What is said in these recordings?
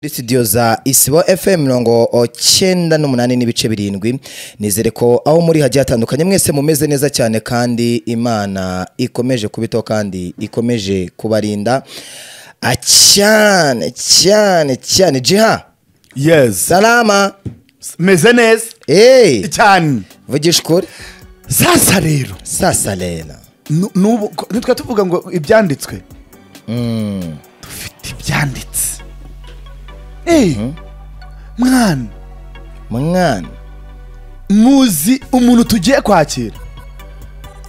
Muri studio za Isibo FM mirongo cyenda n'umunani n'ibice birindwi nizere ko aho muri hagiye hatandukanye mwese mumeze neza cyane kandi Imana ikomeje kubitaho kandi ikomeje kubarinda Ah, cyane cyane cyane jiha yes salama meze neza hey cyane vugisha ukuri sasa rero sasa rero nu- nubu ko- ntitwa tuvuga ngo ibyanditswe dufite ibyanditse Eh, mwana mwana muzi umuntu tugiye kwakira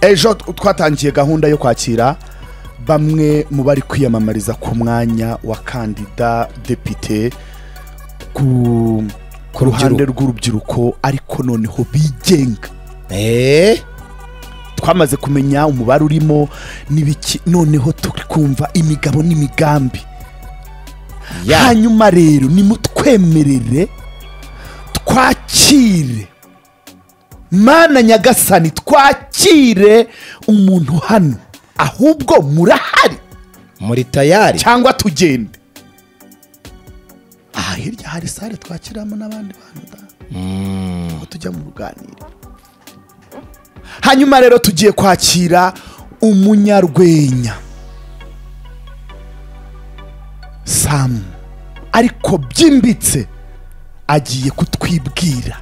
ejo t- twatangiye gahunda yo kwakira bamwe mu bari kwiyamamariza ku mwanya wa kandida depite ku ku ruhande rw'urubyiruko ariko noneho bigenga eh twamaze kumenya umubare urimo n'ibiki noneho turi kumva imigabo n'imigambi ya hanyuma rero nimutwemerere twakire mana nyagasani twakire umuntu hano ahubwo murahari muri tayari cyangwa tugende aha hirya hari sare twakiramo n'abandi bantu da. aho tujya mu ruganiriro hanyuma rero tugiye kwakira umunyarwenya samu ariko byimbitse agiye kutwibwira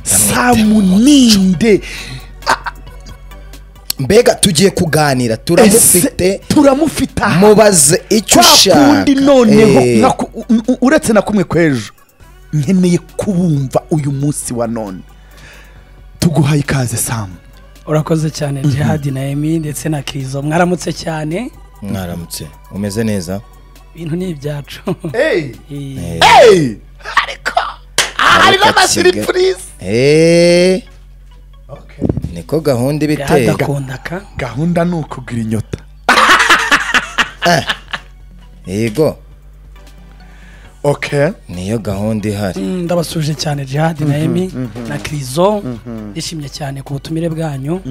samu ninde mbega tugiye kuganira ese turamufite turamufite aha mubaze icyo kwa ushaka kundi noneho Eh, nka ku- u- u- uretse na kumwe kw'ejo nkeneye kubumva uyu munsi wa none tuguhaye ikaze samu urakoze cyane jihadi na emi ndetse na kirizo mwaramutse cyane mwaramutse umeze neza ibintu ni ibyacu Eh, Hey! ariko aha hari Ariko n'amasiripurize Eh, niko gahunda iba jihadi iteye akunda aka gahunda ni ukugira inyota yego okay niyo gahunda ihari Mm, ndabasuje cyane jihadi na emi na kirizo ndishimye cyane ku butumire bwanyu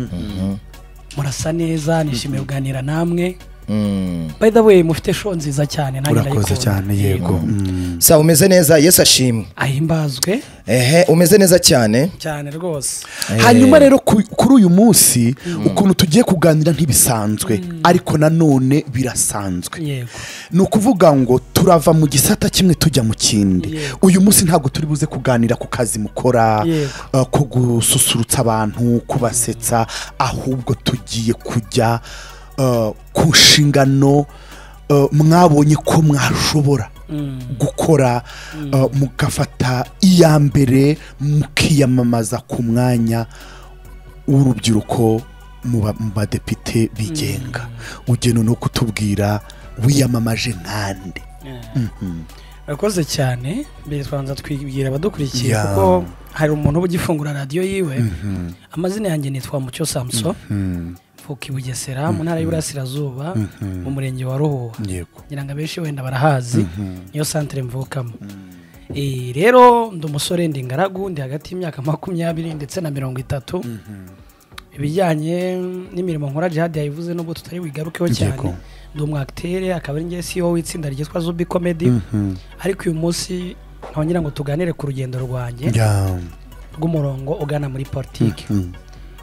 murasa neza nishimiye kuganira namwe Mm. by the way mufite show nziza cyane nanjye urakoze ndayikunda. cyane yego Mm. sa umeze neza yesu ashimwe ahimbazwe ehe umeze neza cyane cyane rwose hanyuma rero ku- kuri uyu munsi ukuntu tugiye kuganira ntibisanzwe ariko nanone birasanzwe yego ni ukuvuga ngo turava mu gisata kimwe tujya mu kindi Yego. uyu munsi ntabwo turi buze kuganira ku kazi mukora Yego. uh, ko gususurutsa abantu kubasetsa ahubwo tugiye kujya uh, ku nshingano uh, mwabonye ko mwashobora gukora uh, mugafata iya mbere mukiyamamaza ku mwanya w'urubyiruko mu ba- mu badepite bigenga ugena no kutubwira wiyamamaje nkande urakoze cyane mbere twanza twibwira abadukurikiye Yeah. kuko hari umuntu uba ugifungura radiyo yiwe amazina yanjye nitwa mucyo samuso mvuka i bugesera mu ntara y'iburasirazuba mu murenge wa ruhuha yego ngira ngo abenshi wenda barahazi niyo santire mvukamo Eh, rero ndi umusore ndi ingaragu ndi hagati y'imyaka makumyabiri ndetse na mirongo itatu ibijyanye n'imirimo nkora jihadi yayivuze nubwo tutari buyigarukeho cyane Yego. ndi umwakitere akaba ari ngewe siyo w'itsinda ryitwa zubi komedi ariko uyu munsi nkongera ngo tuganire ku rugendo rwanjye ya rw'umurongo ugana muri politiki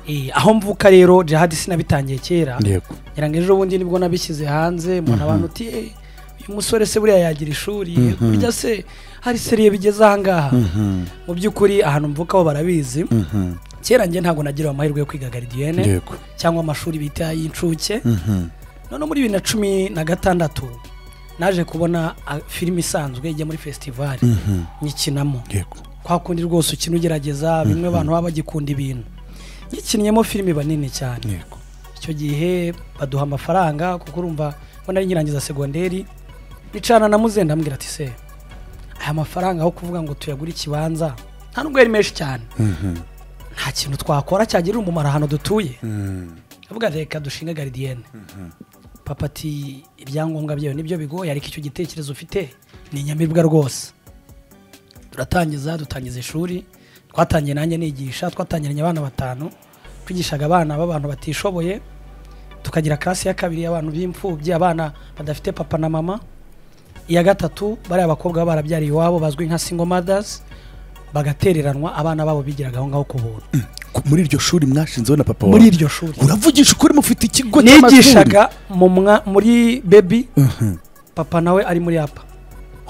Eh, aho mvuka rero jihadi sinabitangiye kera yego ngira ngo ejo bundi nibwo nabishyize hanze umuntu abantu uti "Eh, uyu musore se buriya yagira ishuri burya se hari seriye bigeze ahangaha mu by'ukuri ahantu mvukaho barabizi kera njye ntabwo nagira amahirwe yo kwiga garidiyene yego cyangwa amashuri bita y'incuke none muri bibiri na cumi na gatandatu naje kubona ah, filime isanzwe ijya muri fesitivali nyikinamo yego kwa kundi rwose ukina ugerageza bimwe abantu baba bagikunda ibintu nyikinnyemo filime banini cyane yego icyo gihe baduha amafaranga kuko urumva ngo nari nyirangiza segonderi nicana na muzenda ambwira ati se aya mafaranga aho kuvuga ngo tuyagure ikibanza nta nubwo yari menshi cyane nta kintu twakora cyagirira umumaro ahantu dutuye avuga reka dushinge garidiyene papa ati ibyangombwa byawe nibyo bigoye ariko icyo gitekerezo ufite ni inyamibwa rwose turatangiza dutangiza ishuri twatangiye nanjye nigisha twatangiranye abana batanu twigishaga abana b'abantu batishoboye tukagira karasi ya kabiri y'abantu b'imfubyi abana badafite papa na mama iya gatatu bariya bakobwa baba barabyariye iwabo bazwi nka single mothers bagatereranwa abana babo bigiraga aho ngaho ku buntu Ku- muri iryo shuri mwashinzeho na papa wawe muri iryo shuri uravugisha ukuri mufite ikigo cy'amashuri nigishaga mu mwa- muri baby Mhm. papa nawe ari muri apa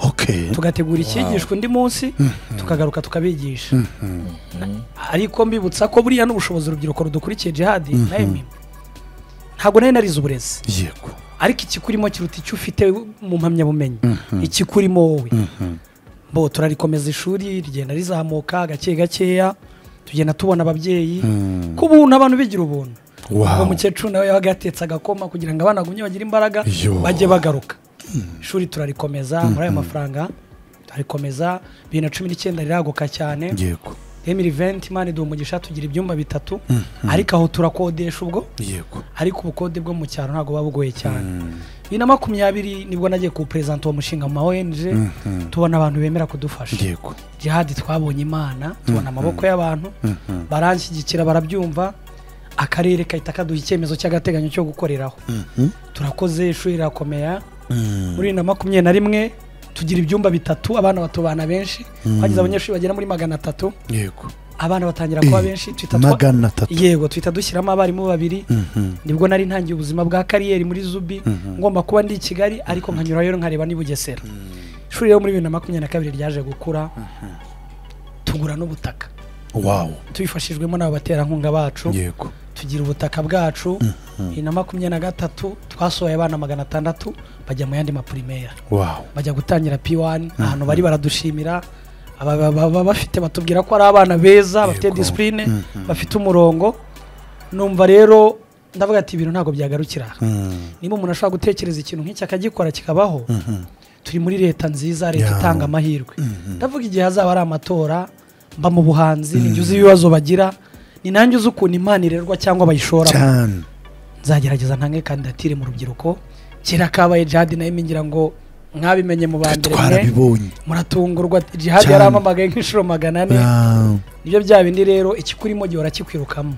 okay tugategura icyigishwa undi munsi tukagaruka tukabigisha ariko mbibutsa ko buriya n'ubushobozi urubyiruko rudukurikiye jihadi nawe ntabwo nari narize uburezi yego ariko ikikurimo kiruta icyo ufite mu mpamyabumenyi ikikurimo wowe bo turarikomeza ishuri rigenda rizamuka gake gakeya tugenda tubona ababyeyi ko ubuntu abantu bigira ubuntu Wow. uwo mukecuru nawe yabaga yatetse agakoma kugira ngo abana bagumye bagire imbaraga Yo. bajye bagaruka ishuri turarikomeza muri ayo mafaranga turarikomeza bibiri na cumi n'icyenda riraguka cyane yego emiri venti imana iduha umugisha tugira ibyumba bitatu ariko aho turakodesha ubwo yego ariko ubukode bwo mu cyaro ntabwo buba bugoye cyane bibiri na makumyabiri nibwo nagiye kuwuperezanta uwo mushinga mu ma ONG tubona abantu bemera kudufasha yego jihadi twabonye imana tubona amaboko y'abantu baranshyigikira barabyumva akarere kahita kaduha icyemezo cy'agateganyo cyo gukoreraho turakoze ishuri rirakomera muri bibiri na makumyabiri na rimwe tugira ibyumba bitatu abana batubana benshi bageze abanyeshuri bagera muri magana atatu yego abana batangira kuba benshi twita twa- magana atatu yego tuhita dushyiramo abarimu babiri nibwo nari ntangiye ubuzima bwa kariyeri muri zubi ngomba kuba ndi i kigali ariko nkanyurayo nkareba n'i bugesera ishuri rero muri bibiri na makumyabiri na kabiri ryaje gukura tugura n'ubutaka wawu tubifashijwemo n'abo baterankunga bacu yego tugira ubutaka bwacu bibiri na makumyabiri na gatatu twasohoye abana magana atandatu bajya mu yandi maprimaire wawu bajya gutangira p1 ahantu bari baradushimira aba- aba- baba bafite batubwira ko ari abana beza bafite Yego. disipurine bafite umurongo numva rero ndavuga ati ibintu ntabwo byagarukira aha." niba umuntu ashobora gutekereza ikintu nk'iki akagikora kikabaho turi muri leta nziza leta Yeah. itanga amahirwe ndavuga igihe hazaba ari amatora mba mu buhanzi nijya uzi ibibazo bagira ni nanjye uzi ukuntu imana irerwa cyangwa bayishoramo cyane nzagerageza ntange kandidatire mu rubyiruko kera kabaye jihadi nayo ngira ngo mwabimenye mu ba mbere mwe twarabibonye muratungurwa jihadi Cyane. yarampamagaye nk'inshuro magana ane Ah, nibyo bya bindi rero ikikurimo gihe urakikwirukamo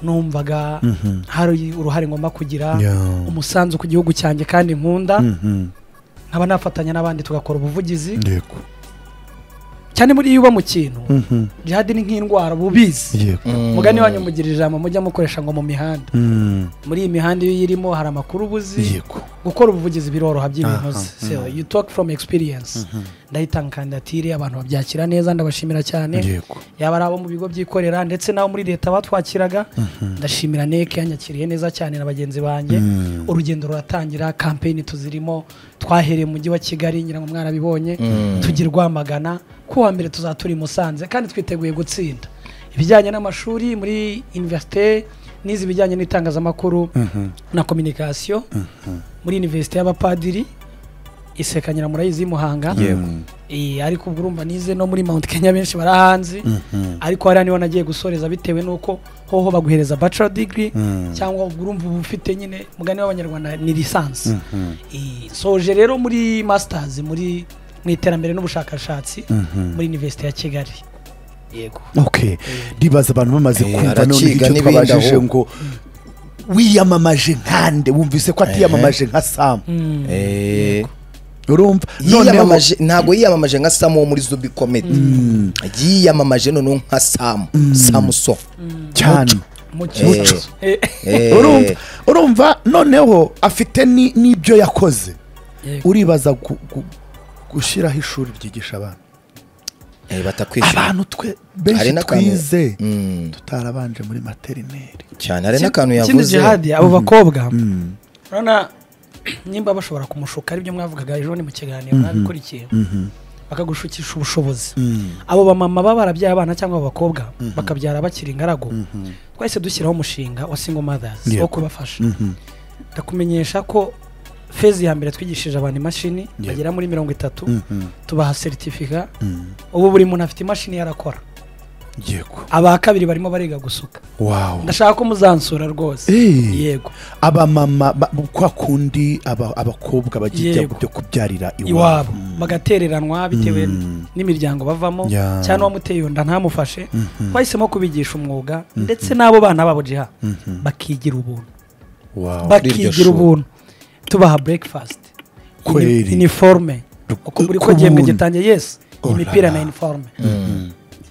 numvaga hari uruhare ngomba kugira Yeah. umusanzu ku gihugu cyanjye kandi nkunda mhm. nkaba nafatanya n'abandi tugakora ubuvugizi yego cyane muri iyo uba mu kintu Mhm. jihadi ni nk'indwara uba ubizi yego mugani wanyu mugirira ijambo mujya mukoresha ngo mu mihanda Mm. muri iyi mihanda iyo uyirimo hari amakuru ubuzi yego gukora ubuvugizi biroroha by'ibintuze So, you talk from experience ndahitanga kandidatire abantu babyakira neza ndabashimira cyane yego yaba ari abo mu bigo byikorera ndetse n'abo muri leta batwakiraga ndashimira neke yanyakiriye neza cyane na bagenzi banjye urugendo ruratangira kampeyini tuzirimo twahereye mu mujyi wa kigali ngira ngo mwarabibonye tugira rwamagana ku wa mbere tuzatura i musanze kandi twiteguye gutsinda ibijyanye n'amashuri muri universite n'izi bijyanye n'itangazamakuru na communication muri universite y'abapadiri isekanyira murayizi y'i muhanga yego Eh, ariko ubwo urumva nize no muri mount kenya benshi barahanzi ariko hariya niho nagiye gusoreza bitewe n'uko hoho baguhereza bachelor degree cyangwa ubwo urumva uba ufite nyine mugani w'abanyarwanda ni lisansi soje rero muri masters muri mu iterambere n'ubushakashatsi muri universite ya kigali yego okay ndibaza abantu bamaze Eh, kumva arakiga none icyo n'ibindi aho. twabajije ngo wiyamamaje nkande wumvise ko atiyamamaje nka samu Eh, urumva noneho yiyamamaje ntabwo yiyamamaje nka samu wo muri zubi komedi yiyamamaje noneho nka samu samuso cyane mucyo Eh, Eh, urumva urumva noneho afite ni- n'ibyo yakoze yego. uribaza gu- gu- gushyiraho ishuri ryigisha abana eh, batakwishyura abantu twe Hari benshi n'akantu- twize Mm. tutarabanje muri materineri cyane hari Ikindi- n'akantu ikindi yavuze jihadi abo bakobwa urabona nimba bashobora kumushuka aribyo mwavugaga ejo ni mu kiganiro mwabikurikiye bakagushukisha ubushobozi abo bamama baba barabyaye abana cyangwa abakobwa bakabyara bakiri ingaragu twahise dushyiraho umushinga wa single mothers wo Yego. kubafasha ndakumenyesha ko fezi ya mbere twigishije abantu imashini bagera muri mirongo itatu tubaha seritifika ubu buri muntu afite imashini yarakora yego aba kabiri barimo bariga gusuka wawu ndashaka ko muzansura rwose Eh. yego abamama ba- kwa kundi aba- abakobwa bagiye Yego. byo kubyarira iwabo iwabo bagatereranwa bitewe n'imiryango bavamo Ya. cyangwa uwamuteye iyo nda ntamufashe bahisemo kubigisha umwuga ndetse n'abo bana babo jiha bakigira ubuntu Wawu. iryo bakigira shuri. ubuntu tubaha breakfast Kweli. iniforume uko buri ko ku igihembwe buntu. gitangiye yesi Oh imipira la la. na iniforume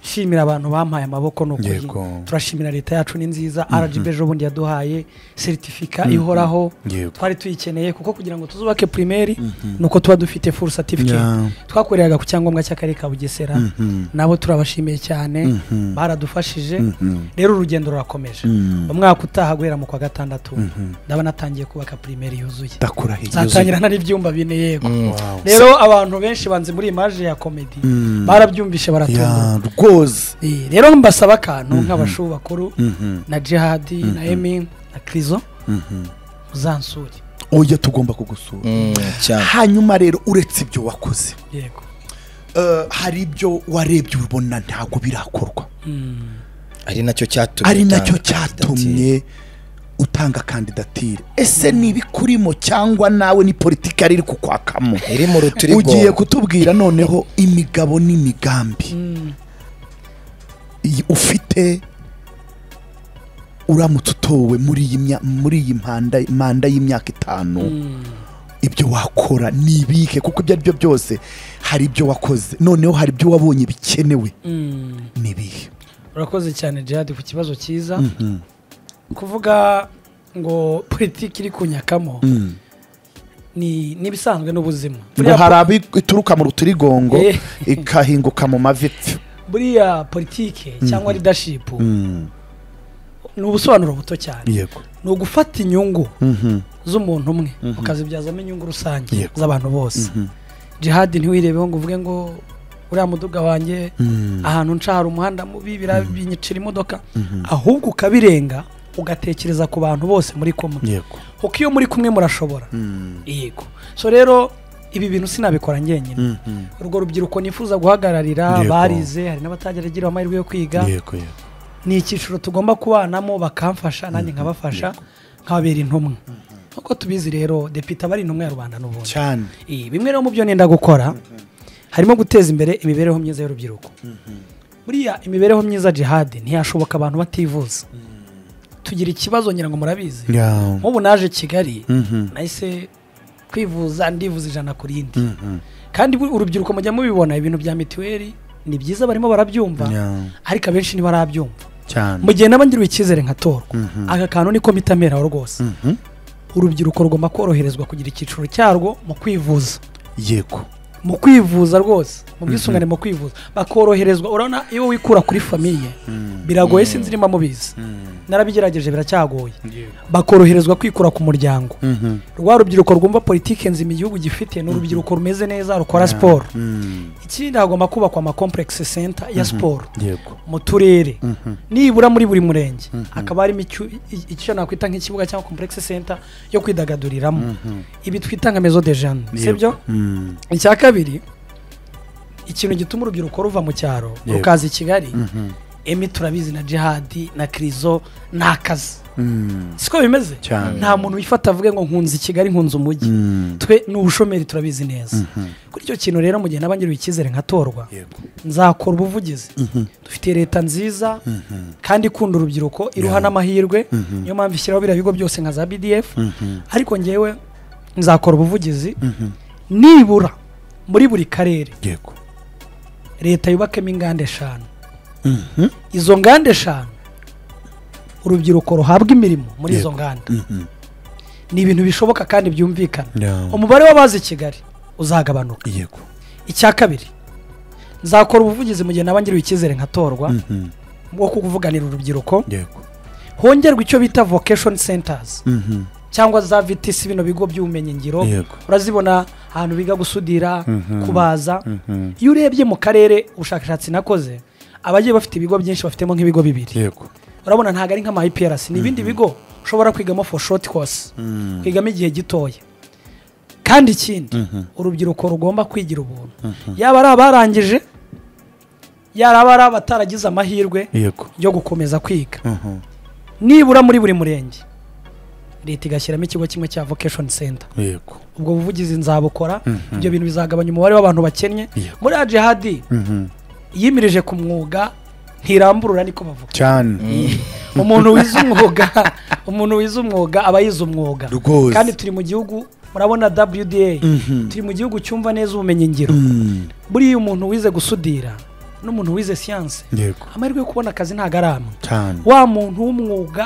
shimira abantu bampaye amaboko ni ukuri Yego. turashimira leta yacu ni nziza rgb ejo bundi yaduhaye seritifika ihoraho Yego. twari tuyikeneye kuko kugira ngo tuzubake primeri ni uko tuba dufite full certificate Yeah. twakoreraga ku cyangombwa cy'akarere ka bugesera nabo turabashimiye cyane baradufashije rero urugendo rurakomeje mu mwaka utaha guhera mu kwa gatandatu ndaba natangiye kubaka primeri yuzuye ndakurahiye nzatangira nta n'ibyumba bine yego Wow. rero abantu benshi banze muri imaje ya komedi barabyumvishe baratungurwa ya rwose Eh, rero mbasaba akantu nk'abashu bakuru na jihadi na emi na krizo uzansure oya tugomba kugusura Mm, cyane hanyuma rero uretse ibyo wakoze yego eh, hari ibyo warebye ubona ntabwo birakorwa ari nacyo cyatumye ari nacyo utanga cyatumye utanga kandidatire ese ntibikurimo cyangwa nawe ni politiki ari iri kukwakamo kandidatire. iri mu rutirigongo ugiye kutubwira noneho imigabo n'imigambi iyi ufite uramutse utowe muri iyi mya- muri iyi mpanda manda y'imyaka itanu ibyo wakora ni ibihe kuko ibyo ari byo byose hari ibyo wakoze noneho hari ibyo wabonye bikenewe ni ibihe urakoze cyane jihadi ku kibazo cyiza kuvuga ngo politiki iri kunyakamo ni n'ibisanzwe n'ubuzima ngo Buriya hari abo ituruka mu rutirigongo Eh. ikahinguka mu mavi pfu. buriya politike cyangwa leadership ni ubusobanuro buto cyane yego ni ugufata inyungu z'umuntu umwe ukazibyazamo inyungu rusange Yego. z'abantu bose jihadi ntiwirebeho ngo uvuge ngo uriya muduga wanjye ahantu nca hari umuhanda mubi biriya binyicira imodoka ahubwo ukabirenga ugatekereza ku bantu bose muri kumwe yego kuko iyo muri kumwe murashobora yego so rero ibi bintu sinabikora njyenyine urwo rubyiruko nifuza guhagararira Yego. barize hari n'abatageragira amahirwe yo kwiga yego yego ni icyiciro tugomba kubanamo bakamfasha nanjye nkabafasha nkababera intumwa nk'uko tubizi rero depite aba ari intumwa ya rubanda n'ubundi cyane Eh, bimwe rero mu byo nenda gukora harimo guteza imbere imibereho myiza y'urubyiruko buriya imibereho myiza jihadi ntiyashoboka abantu bativuza tugira ikibazo ngira ngo murabizi Ya. nk'ubu naje kigali Mhm. nahise kwivuza ndivuza ijana ku rindi kandi bu- urubyiruko mujya mubibona ibintu bya mituweli ni byiza barimo barabyumva Ya. ariko abenshi ntibarabyumva cyane mu gihe naba ngiriwe icyizere nkatorwa aka kantu niko mitameraho rwose urubyiruko rugomba koroherezwa kugira icyiciro cyarwo mu kwivuza yego mu kwivuza rwose mu bwisungane mu kwivuza bakoroherezwa urabona iyo wikura kuri famiye biragoye sinzi niba mubizi narabigerageje biracyagoye bakoroherezwa kwikura ku muryango rwa rubyiruko rwumva politike nzima igihugu gifite ni urubyiruko rumeze neza rukora siporo ikindi hagomba kubakwa ama complex center ya siporo yego mu turere nibura muri buri murenge hakaba harimo icyo- i- icyo nakwita nk'ikibuga cyangwa complex center yo kwidagaduriramo ibi twita nka mezo de jane sibyo Mm. icya kabiri ikintu gituma urubyiruko ruva mu cyaro Yego. rukaza i kigali emi turabizi na jihadi na krizo ni akazi Mm. siko bimeze Cyane. nta muntu wifata avuge ngo nkunze i kigali nkunze umujyi Mm. twe ni ubushomeri turabizi neza kuri icyo kintu rero mu gihe naba ngiriwe icyizere nkatorwa yego nzakora ubuvugizi dufite leta nziza kandi ikunda urubyiruko iruha n'amahirwe niyo mpamvu ishyiraho biriya bigo byose nka za bdf ariko ngewe nzakora ubuvugizi nibura muri buri karere yego leta yubakemo inganda eshanu izo nganda eshanu urubyiruko ruhabwa imirimo muri izo Yego. nganda ni ibintu bishoboka kandi byumvikana Yeah. umubare w'abazi kigali uzagabanuka yego icya kabiri nzakora ubuvugizi mu gihe naba ngiriwe icyizere nkatorwa Mhm. bwo kuvuganira urubyiruko yego hongerwa icyo bita vocation centers Mhm. cyangwa za VTC bino bigo by'ubumenyingiro Yego. urazibona ahantu biga gusudira kubaza iyo urebye mu karere ubushakashatsi nakoze abagiye bafite ibigo byinshi bafitemo nk'ibigo bibiri yego urabona ntabwo ari nk'ama IPRC ni ibindi bigo ushobora kwigamo for short course kwigamo igihe gitoya kandi ikindi urubyiruko rugomba kwigira ubuntu yaba ari abarangije yaba ari abataragize amahirwe yego yo gukomeza kwiga Mhm. nibura muri buri murenge leta igashyiramo ikigo kimwe cya vocation center yego ubwo buvugizi nzabukora ibyo bintu bizagabanya umubare w'abantu bakennye Yego. muri ajihadi yimirije ku mwuga ntiramburura niko bavuga cyane umuntu wize umwuga umuntu wize umwuga aba yize umwuga Rwose. kandi turi mu gihugu murabona wda turi mu gihugu cyumva neza ubumenyi ngiro buriya umuntu wize gusudira n'umuntu wize siyanse yego amahirwe yo kubona akazi ntabwo ari amwe cyane wa muntu w'umwuga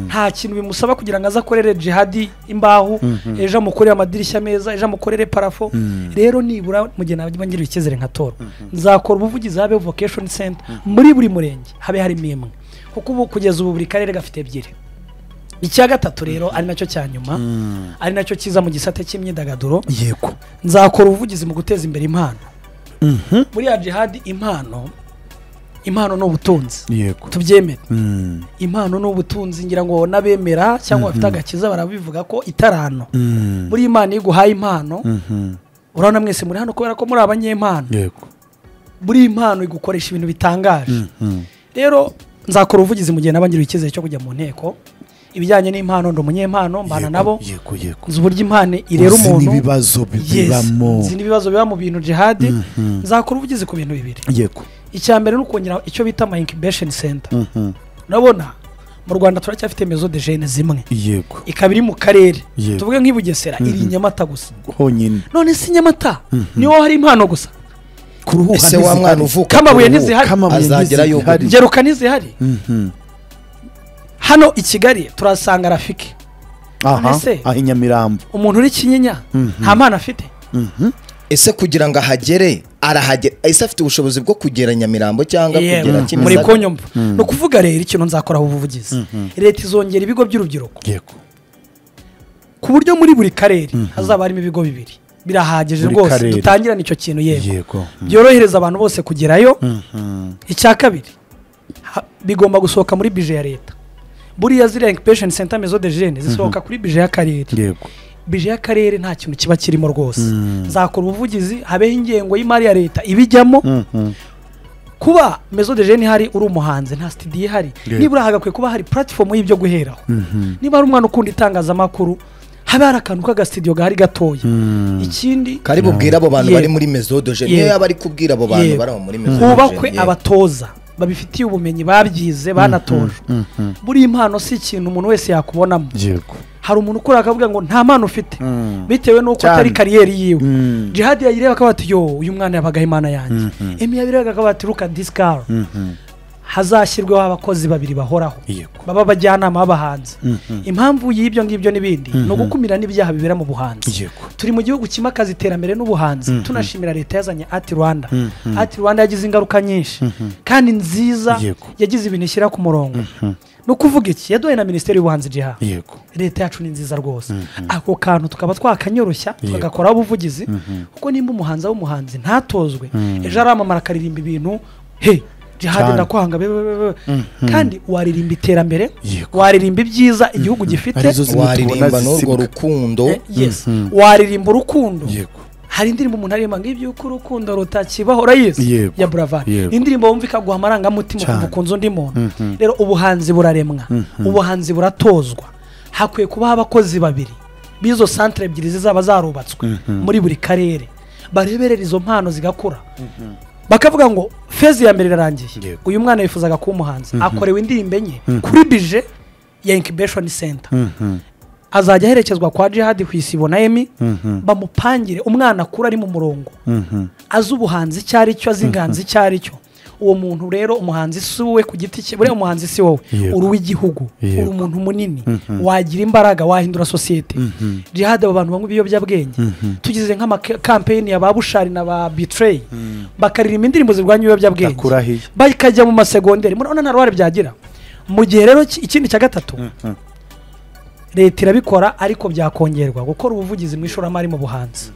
nta kintu bimusaba kugira ngo aze akorere jihadi imbaho ejo amukorere amadirishya meza ejo amukorere parafo rero nibura mu gihe nabyo ngirira icyizere nka tora nzakora ubuvugizi habe vocation center muri buri murenge habe harimo imwe kuko ubu kugeza ubu buri karere gafite ebyiri icya gatatu rero ari nacyo cya nyuma ari nacyo cyiza mu gisate cy'imyidagaduro yego nzakora ubuvugizi mu guteza imbere impano muri ya jihadi impano impano ni ubutunzi yego tubyemere Mm. impano ni ubutunzi ngira ngo n'abemera cyangwa bafite agakiza barabivuga ko itarano Mm. buriya imana iyo iguhaye impano Mhm. urabona mwese muri hano kubera ko muri abanyempano yego buriya impano igukoresha ibintu bitangaje Mhm. rero nzakora ubuvugizi mu gihe naba ngiriwe icyizere cyo kujya mu nteko ibijyanye n'impano ndi umunyempano mbana Yego, nabo yego yego nzi uburyo impano irera Uzi umuntu n'ibibazo Yes, bibamo nzi n'ibibazo biba mu bintu jihadi nzakora ubuvugizi ku bintu bibiri yego icya mbere ni ukongera icyo bita ama incubation center Mhm. urabona mu rwanda turacyafite mezo de jene zimwe yego ikaba iri mu karere Yego. tuvuge nk'i bugesera iri i nyamata gusa honyine none si nyamata niho hari impano gusa kuruhuka ese wa mwana uvuka Kamabuye ku ruhu, ntizihari. Kamabuye azagera ntizihari. yuko ngeruka ntizihari hano i kigali turasanga rafiki aha Ese- aha i nyamirambo umuntu uri kinyinya nta mpano afite ese kugira ngo ahagere arahagera ese afite ubushobozi bwo kugera nyamirambo cyangwa Yewe, kugera muri Kimisagara? konyumva ni ukuvuga rero ikintu nzakoraho ubuvugizi leta izongera ibigo by'urubyiruko yego ku buryo muri buri karere hazaba harimo ibigo bibiri birahagije Buri rwose karere. dutangirane icyo kintu yego yego byorohereza abantu bose kugerayo Mhm. icya kabiri ha- bigomba gusohoka muri bije ya leta buriya ziriya incubation center mezo de jene zisohoka kuri bije y'akarere yego bije y'akarere nta kintu kiba kirimo rwose nzakora ubuvugizi habeho ingengo y'imari ya leta ibijyamo Mhm. kuba mezo de jene ihari uri umuhanzi nta studio ihari Yeah. nibura hagakwiye kuba hari platform y'ibyo guheraho niba ari umwana ukunda itangazamakuru habe hari akantu k'agasitidiyo gahari gatoya ikindi kari bubwire abo bantu Yego. bari muri mezodoje niyo Yego. yaba ari kubwira abo bantu Yego. bari aho muri mezodoje hubakwe abatoza babifitiye ubumenyi babyize banatojwe buriya impano si ikintu umuntu wese yakubonamo yego hari umuntu ukora akavuga ngo nta mpano ufite Mm. bitewe n'uko Cyane. atari kariyeri yiwe Mm. jihadi yayireba akaba ati yo uyu mwana yabagaho imana yanjye emi yabireba akaba ati ruka disikara hazashyirweho abakozi babiri bahoraho Yego. baba abajyanama b'abahanzi impamvu y'ibyo ngibyo n'ibindi ni ugukumira n'ibyaha bibera mu buhanzi yego turi mu gihugu kimakaza iterambere n'ubuhanzi tunashimira leta yazanye ati rwanda ati rwanda yagize ingaruka nyinshi kandi nziza Yego. yagize ibintu ishyira ku murongo ni ukuvuga iki yaduhaye na minisiteri y'ubuhanzi jiha yego leta yacu ni nziza rwose ako kantu tukaba twakanyoroshya Yego. tugakora ubuvugizi kuko nimba umuhanzi w'umuhanzi ntatozwe ejo aramamara akaririmba ibintu he jihadi Cyane. ndakwanga be- be- be- be." kandi waririmba iterambere Yego. waririmba ibyiza igihugu gifite Arizo zimwe waririmba tubona n'urwo zisibwa. rukundo Eh, yes. waririmba urukundo yego hari indirimbo umuntu aririmba ngo ibyuko urukundo rutakibaho urayezi Yego. ya buravari Yego. indirimbo wumva ikaguha amarangamutima Cyane. ukumva ukunze undi muntu rero ubuhanzi buraremwa ubuhanzi buratozwa hakwiye kubaho abakozi babiri b'izo santere ebyiri zizaba zarubatswe muri buri karere bareberera izo mpano zigakura bakavuga ngo fezi ya mbere irarangiye Yego. uyu mwana yifuzaga kuba umuhanzi akorewe indirimbo enye kuri bije ya incubation center azajya aherekezwa kwa jihadi ku isibo na emi bamupangire umwana akura ari mu murongo azi ubuhanzi icyo ari cyo azi inganzi icyo ari cyo uwo muntu rero umuhanzi si wowe ku giti cye buriya umuhanzi si wowe Yego. uri uw'igihugu uri Yego. umuntu munini wagira imbaraga wahindura sosiyete jihadi abo bantu banywa ibiyobyabwenge tugize nk'amakampeyini ya ba bushari na ba bitireyi bakaririmba indirimbo zirwanya ibiyobyabwenge Ndakurahiye. bakajya mu masegonderi murabona nta ruhare byagira mu gihe rero ki- ikindi cya gatatu leta irabikora ariko byakongerwa gukora ubuvugizi mu ishoramari mu buhanzi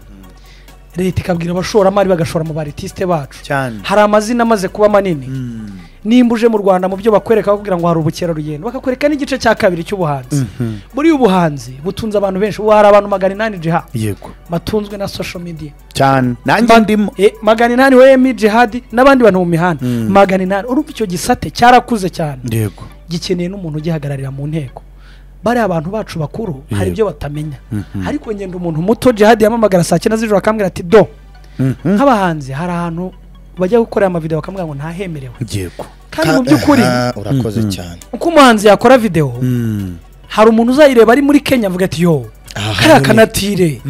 leta ikabwira abashoramari bagashora mu baritisite bacu Cyane. hari amazina amaze kuba manini nimba uje mu rwanda mu byo bakwereka kugira ngo hari ubukerarugendo bakakwereka n'igice cya kabiri cy'ubuhanzi buriya ubuhanzi butunze abantu benshi ubu hari abantu magana inani jiha yego batunzwe na social media cyane nanjye Ma- ndimo eh, magana inani wemi jihadi n'abandi bantu mu mihanda magana inani urumva icyo gisate cyarakuze cyane yego gikeneye n'umuntu ugihagararira mu nteko bariya abantu bacu bakuru hari ibyo batamenya ariko ngenda umuntu muto jihadi yamamagara saa cyenda z'ijoro akambwira ati do nk'abahanzi hari ahantu bajya gukorera amavideo bakamubwira ngo ntahemerewe yego kandi mu by'ukuri Aha, urakoze cyane uko umuhanzi yakora videwo hari umuntu uzayireba ari muri kenya avuga ati yo aha kariya hantu ni- kanatire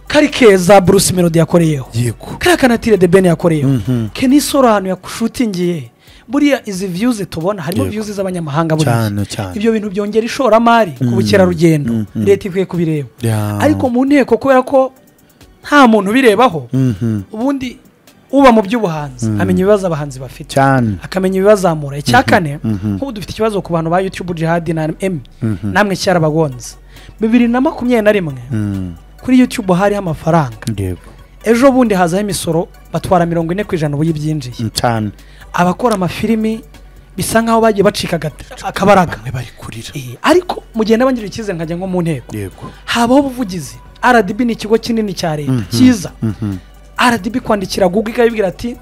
kari keza bruce melody yakoreyeho yego kariya kanatire de ben yakoreyeho Mhm. keni soro ahantu yashutingiye buriya izi viyuzi tubona harimo Yego. viyuzi z'abanyamahanga buriya cyane cyane ibyo bintu byongera ishoramari ku bukerarugendo Mhm. leta ikwiye kubireba Ya. ariko mu nteko kubera ko nta muntu ubirebaho Mhm. ubundi uba mu by'ubuhanzi amenya ibibazo abahanzi bafite cyane akamenya ibibazamura icya kane mhm. nk'ubu dufite ikibazo ku bantu ba yutube jihadi na emu namwe cyarabagonze bibiri na makumyabiri na rimwe Mm. kuri yutube hariho amafaranga yego ejo bundi hazaho imisoro batwara mirongo ine ku ijana ubu y'ibyinjiye Mm, cyane abakora amafilimi bisa nk'aho bagiye bacika agata- akabaraga bamwe bari kurira Eh, ariko mu gihe nabangirira icyizere nkajya nko mu nteko yego habaho ubuvugizi rdb ni ikigo kinini cya leta cyiza Mhm. rdb kwandikira google ikabibwira ati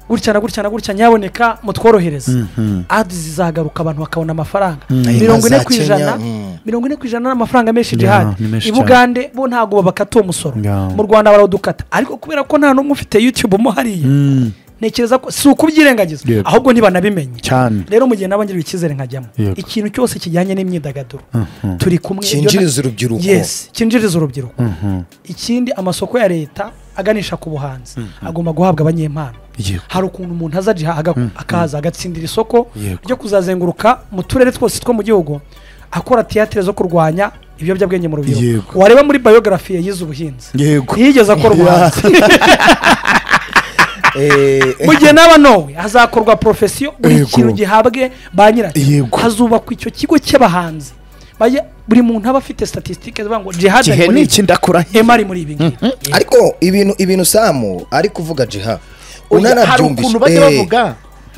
gutya na gutya na gutya nyaboneka mutworohereze Mhm. adi zizagaruka abantu bakabona amafaranga Inka mirongo ine za ku ijana Kenya, mm. mirongo ine ku ijana ni amafaranga menshi Ya, jihadi ni menshi i cyane. bugande bo ntabwo babakata uwo musoro Ya. mu rwanda barawudukata ariko kubera ko nta n'umwe ufite youtube mo hariya Mm. ntekereza ko si ukubyirengagiza Yego. ahubwo ntibanabimenye cyane rero mu gihe nabangiriwe icyizere nkajyamo Yego. ikintu cyose kijyanye n'imyidagaduro Mhm. turi kumwe ibyo na- cyinjiriza urubyiruko yes cyinjiriza urubyiruko Mhm. ikindi amasoko ya leta aganisha ku buhanzi agomba guhabwa abanyempano Yego. hari ukuntu umuntu aza jiha aga- akaza agatsindira isoko Yego. ryo kuzazenguruka mu turere twose two mu gihugu akora tiyatire zo kurwanya ibiyobyabwenge mu Yego. rubyiruko wareba muri biogarafi yize ubuhinzi yego ntiyigeze akora ubuhanzi Eh, mu gihe naba nowe hazakorwa porofesiyo buri Yego. kintu gihabwe ba nyiracyo Yego. hazubakwa icyo kigo cy'abahanzi Bajya- buri muntu aba afite statisitike zivuga ngo jihadi ari gihe muri ni iki iki ndakora he ema ari muri ibi ngibi Yego. ariko ibintu ibintu samu ari kuvuga jiha hari unanabyumvise ukuntu bajya eh, bavuga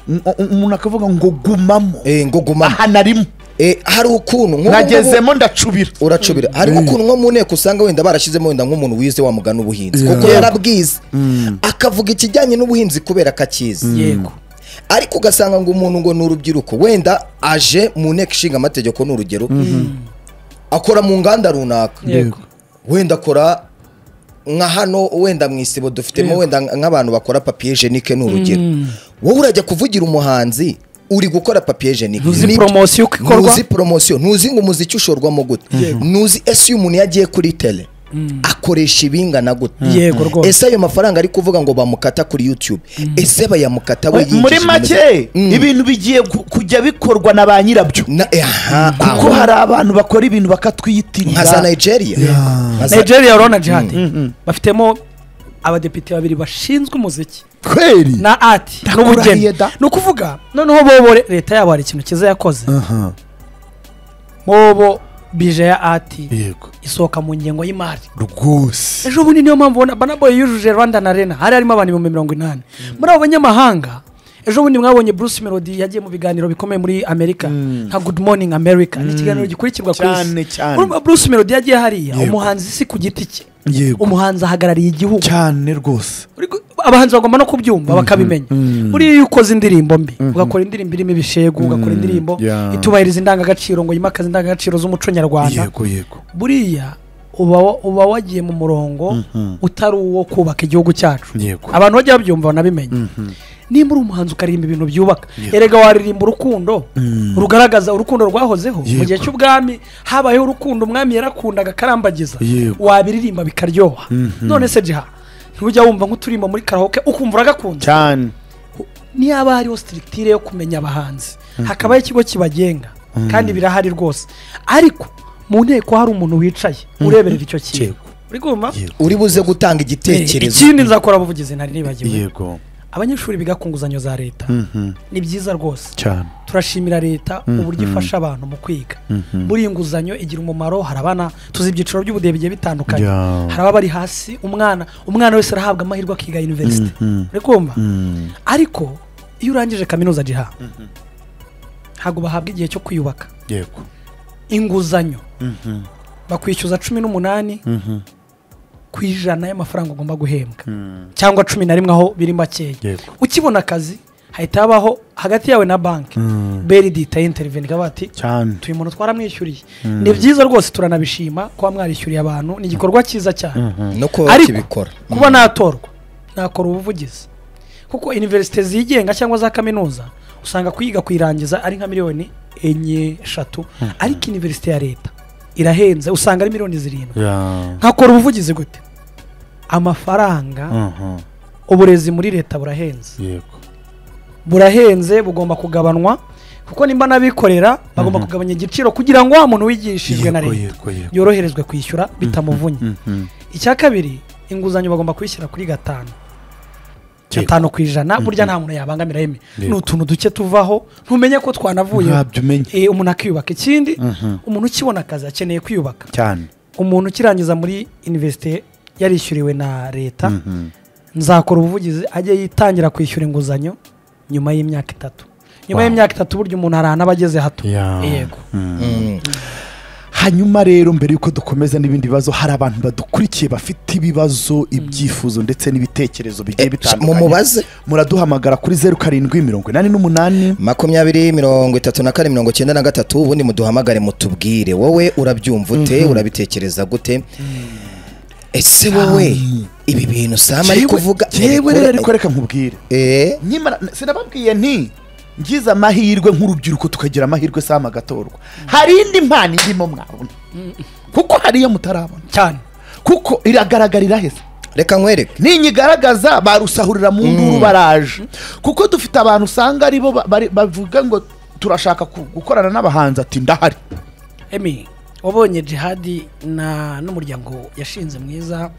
m- u- umuntu akavuga ngo gumamo eh, ngo gumamo aha narimo Eh, hari ukuntu nk'ubu ngubu- nagezemo ndacubira uracubira hari ukuntu nko mu nteko usanga wenda barashyizemo wenda nk'umuntu wize wa mugani ubuhinzi Yeah. kuko Yego. yarabwize akavuga ikijyanye n'ubuhinzi kubera ko akizi yego ariko ugasanga ngo umuntu ngo ni urubyiruko wenda aje mu nteko ishinga amategeko ni urugero akora mu nganda runaka yego wenda akora nka hano wenda mu isibo dufitemo wenda nk'abantu bakora papiye jenike ni urugero wowe urajya kuvugira umuhanzi uri gukora papiye jenike Ntuzi Ni- poromosiyo uko ikorwa? ntuzi poromosiyo ntuzi ngo umuziki ushorwamo gute ntuzi ese iyo umuntu yagiye kuri tele akoresha ibingana gute Yego rwose. ese ayo mafaranga ari kuvuga ngo bamukata kuri youtube ese bayamukata we yinjije muri mu- make Mm. ibintu bigiye ku- kujya bikorwa na ba nyirabyo Na- eh, aha, kuko aho. hari abantu bakora ibintu nka za bakatwiyitirira nigeria Nka za- nigeria urabona jihadi bafitemo abadepite babiri bashinzwe umuziki kweri na ati n'ubugeni Ndakurahiye da. ni ukuvuga noneho bobo re- leta yabo hari ikintu cyiza yakoze bobo bije ya ati yego isohoka mu ngengo y'imari rwose ejo bundi niyo mpamvu ubona banaboye yujuje rwanda na rena hari harimo abantu ibihumbi mirongo inani muri abo banyamahanga ejo bundi mwabonye bruce melody yagiye mu biganiro bikomeye muri amerika nka good morning america ni ikiganiro gikurikirwa ku isi Cyane, cyane. urumva bruce melody yagiye hariya Yego. umuhanzi si ku giti cye Yego. umuhanzi ahagarariye igihugu cyane rwose Uri gu- abahanzi bagomba no kubyumva bakabimenya buriya iyo ukoze indirimbo mbi ugakora indirimbo irimo ibishegu ugakora indirimbo Yeah. itubahiriza indangagaciro ngo yimakaze indangagaciro z'umuco nyarwanda yego yego buriya uba wa- uba wagiye mu murongo utari uwo kubaka igihugu cyacu Yego. abantu bajya babyumva banabimenya nimba uri umuhanzi ukaririmba ibintu byubaka Yego. erega waririmba urukundo rugaragaza urukundo rwahozeho mu Yego. gihe cy'ubwami habayeho urukundo umwami yarakundaga akarambagiza Yego. wabiririmba bikaryoha none se jiha ntujya wumva nk'uturirimba muri karahoke ukumva uragakunze cyane niyo haba hariho sitirikitire yo kumenya abahanzi hakabaho ikigo kibagenga kandi birahari rwose ariko mu nteko hari umuntu wicaye ureberera icyo kintu Yego. uri kumva Yego. uri buze gutanga Eh, igitekerezo ikindi nzakora abavugizi ntari nibagiwe yego abanyeshuri biga ku nguzanyo za leta ni byiza rwose cyane turashimira leta uburyo ifasha abantu mu kwiga buriya inguzanyo igira umumaro hari abana tuzi ibyiciro by'ubudehe bigiye bitandukanye Yeah. hari ababa bari hasi umwana umwana wese arahabwa amahirwe akiga yuniverisite uri kumva ariko iyo urangije kaminuza jiha ntabwo bahabwa igihe cyo kwiyubaka yego inguzanyo bakwishyuza cumi n'umunani ku ijana y'amafaranga ugomba guhembwa cyangwa cumi na rimwe aho biri makeya Yego. ukibona akazi hahita habaho hagati yawe na banki beridi itayinteriveni ikaba bati cyane uyu muntu twaramwishyuriye ni byiza rwose turanabishima kuba mwarishyuriye abantu ni igikorwa cyiza cyane no kuba ariko bakibikora kuba natorwa nakora ubuvugizi kuko iniverisite zigenga cyangwa za kaminuza usanga kuyiga kuyirangiza ari nka miliyoni enye eshatu ariko iniverisite ya leta irahenze usanga ari miliyoni zirindwi Yeah. nkakora ubuvugizi gute amafaranga Mhm. uburezi muri leta burahenze Yego. burahenze bugomba kugabanwa kuko nimba n'abikorera bagomba Mhm. kugabanya igiciro kugira ngo wa muntu wigishijwe na Yego, leta yego, yego. yoroherezwe kwishyura bitamuvunnye Mhm. icya kabiri inguzanyo bagomba kuyishyira kuri gatanu Yego. gatanu ku ijana burya Mhm. nta muntu yabangamira yeme Yego. ni utuntu duke tuvaho ntumenye ko twanavuye ntabyo umenye Eh, umuntu akiyubaka ikindi Mhm. umuntu ukibona akazi akeneye kwiyubaka Cyane. umuntu ukirangiza muri universite yarishyuriwe na leta Mhm. nzakora ubuvugizi ajye yitangira kwishyura inguzanyo nyuma y'imyaka itatu nyuma Wow. y'imyaka itatu burya umuntu arahana aba ageze hato Yeah. yego Mhm. Mm. hanyuma rero mbere y'uko dukomeza n'ibindi bibazo hari abantu badukurikiye bafite ibibazo ibyifuzo ndetse n'ibitekerezo bigiye mu bitandukanye mubaze muraduhamagara kuri zeru karindwi mirongo inani n'umunani makumyabiri mirongo itatu na kane mirongo icyenda na gatatu ubundi muduhamagare mutubwire wowe urabyumva ute urabitekereza gute ese wowe ibi bintu sama ari Jewe- kuvuga jewe rero ariko Rekure- reka nkubwire Eh, nyimara sinababwiye nti ngize amahirwe nk'urubyiruko tukagira amahirwe sama agatorwa hari indi mpano irimo mwabona kuko hari iyo mutarabona cyane kuko iragaragara iraheze reka nkwereke ninyigaragaza barusahurira mu nduru baraje kuko dufite abantu usanga ari bo ba- bari- bavuga ngo turashaka ku- gukorana n'abahanzi ati ndahari emi wabonye jihadi na n'umuryango yashinze mwiza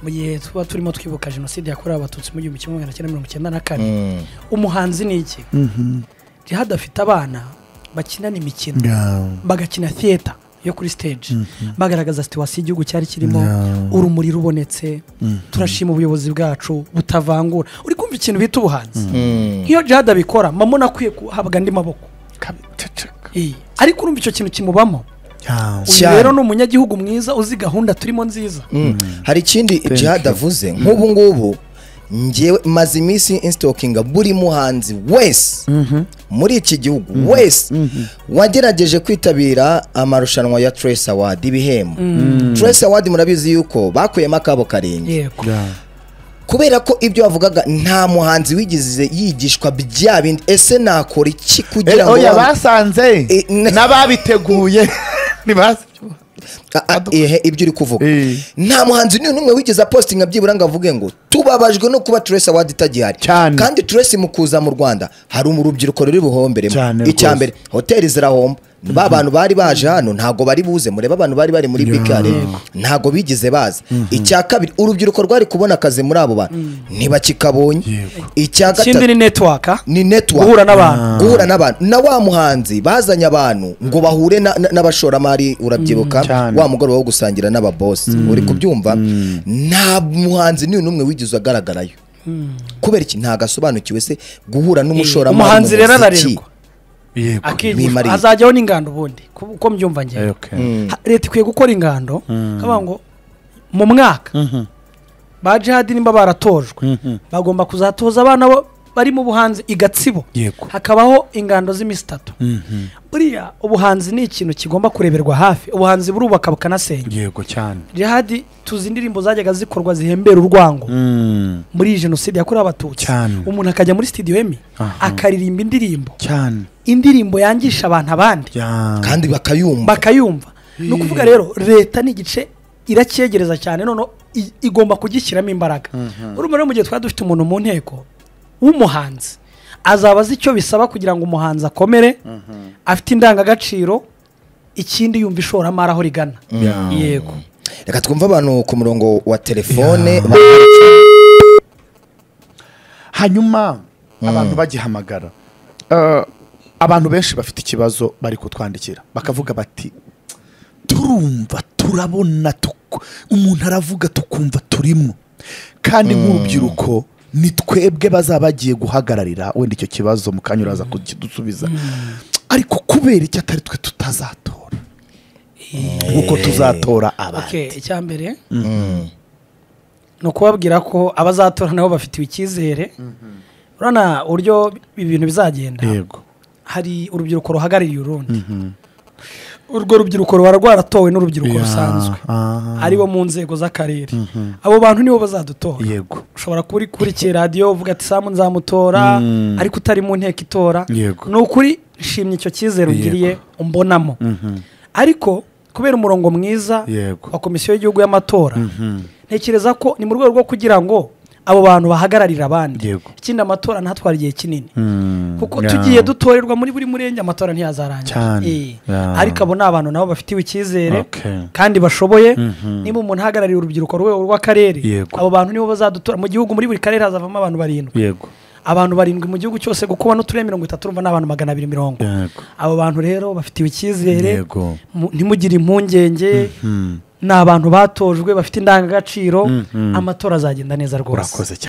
mu gihe tuba turimo twibuka jenoside yakorewe abatutsi mu gihumbi kimwe magana cyenda mirongo icyenda na kane Mm. umuhanzi ni iki jihadi afite abana bakinana imikino bagakina theater yo kuri stage bagaragaza situwasiyo igihugu cyari kirimo urumuri rubonetse turashima ubuyobozi bwacu butavangura uri kumva ikintu bita ubuhanzi Mm. nk'iyo jihad abikora mamona akwiye guhabwa andi maboko Iyi. ariko urumva icyo kintu kimubamo uyu Cyane. rero ni umunyagihugu mwiza uzi gahunda turimo nziza Mm. hari ikindi jihad avuze nk'ubu ngubu ngewe maze iminsi insitokinga buri muhanzi wese muri iki gihugu wese wagerageje kwitabira amarushanwa ya Trace Award ibihembo Trace Award murabizi yuko bakuyemo akabo karenge yego kubera ko ibyo wavugaga nta muhanzi wigize yigishwa bya bindi ese nakora iki kugira ngo oya wa- basanze Eh, ne- n'ababiteguye ntibazi A- a- ehe, ibyo uri kuvuga Eh. nta muhanzi ni n'umwe wigeze apositinga byibura ngo avuge ngo tubabajwe no kuba Trace Award itagihari Cyane. kandi Trace mu kuza mu Rwanda hari mu rubyiruko ruri buhombere Cyane icya rwose. mbere hoteli zirahomba ba bantu bari baje hano ntago bari buze mureba abantu bari bari muri bikare ntago bigize baza icya kabiri urubyiruko rwari kubona akazi muri abo bantu ntibakikabonye icya ikindi gatatu ni network ni network guhura n'abantu guhura n'abantu na wa muhanzi bazanye abantu ngo bahure na- na- n'abashoramari urabyibuka Cyane. wa mugoroba wo gusangira n'ababosi uri kubyumva nta muhanzi ni n'umwe wigeze agaragarayo kubera iki ntago asobanukiwe se guhura n'umushoramari umuhanzi mu rero muziki. ararengwa Yego. akigishwa bimarira. azajyaho n'ingando ubundi ku- uko mbyumva njyewe Okay. Mm. Ha- leta ikwiye gukora ingando kavuga ngo mu mwaka ba jihadi nimba baratojwe bagomba kuzatoza abana bo bari mu buhanzi i gatsibo Yego. hakabaho ingando z'iminsi itatu Mhm. buriya ubuhanzi ni ikintu kigomba kureberwa hafi ubuhanzi burubaka bukanasenya Yego cyane. jihadi tuzi indirimbo zajyaga zikorwa zihembera urwango Mm. muri iyi jenoside yakorewe abatutsi Cyane. umuntu akajya muri sitidiyo emi Aha. akaririmba indirimbo Cyane. indirimbo yangisha abantu abandi Yeah. kandi bakayumva bakayumva ni ukuvuga rero leta ni igice iracyegereza cyane noneho i- igomba kugishyiramo imbaraga urumva rero mu gihe twari dufite umuntu mu nteko w'umuhanzi azaba azi icyo bisaba kugira ngo umuhanzi akomere afite indangagaciro ikindi yumva ishoramari aho rigana Yeah. yego reka twumve abantu ku murongo wa telefone hanyuma abantu bagihamagara eh, abantu benshi bafite ikibazo bari kutwandikira bakavuga bati turumva turabona tuku- umuntu aravuga tukumva turimo kandi nk'urubyiruko ni twebwe bazaba bagiye guhagararira wenda icyo kibazo mu kanya uraza kukidusubiza ariko kubera icyo atari twe tutazatora kuko tuzatora abandi okay, icya mbere ni ukubabwira ko abazatora nabo bafitiwe icyizere urabona uburyo ibi bintu bizagenda Yego. hari urubyiruko ruhagarariye urundi urwo rubyiruko ruba rwaratowe n'urubyiruko Yeah, rusanzwe aha. aribo mu nzego z'akarere abo bantu nibo bazadutora Yego. ushobora kuba uri kuri iki radiyo uvuga ati samu nzamutora ariko utari mu nteko itora Yego. ni ukuri nshimye icyo cyizere ungiriye umbonamo ariko kubera umurongo mwiza Yego. wa komisiyo y'igihugu y'amatora ntekereza ko ni mu rwego rwo kugira ngo abo bantu bahagararire abandi Yego. ikindi amatora ntatware igihe kinini Mm, kuko yeah. tugiye dutorerwa muri buri murenge amatora ntiyazarangira Cyane. Eh, Yeah. ariko abo ni abantu nabo bafitiwe icyizere Okay. kandi bashoboye Mhm. niba umuntu ahagarariye urubyiruko ku rwego rw'akarere Yego. abo bantu nibo bazadutora mu gihugu muri buri karere hazavamo abantu barindwi yego abantu barindwi mu gihugu cyose kuko ubona uturere mirongo itatu urumva ni abantu magana abiri mirongo yego abo bantu rero bafitiwe icyizere Yego. mu- ntimugire impungenge Hmm. ni abantu batojwe bafite indangagaciro Mhm. amatora azagenda neza rwose urakoze cyane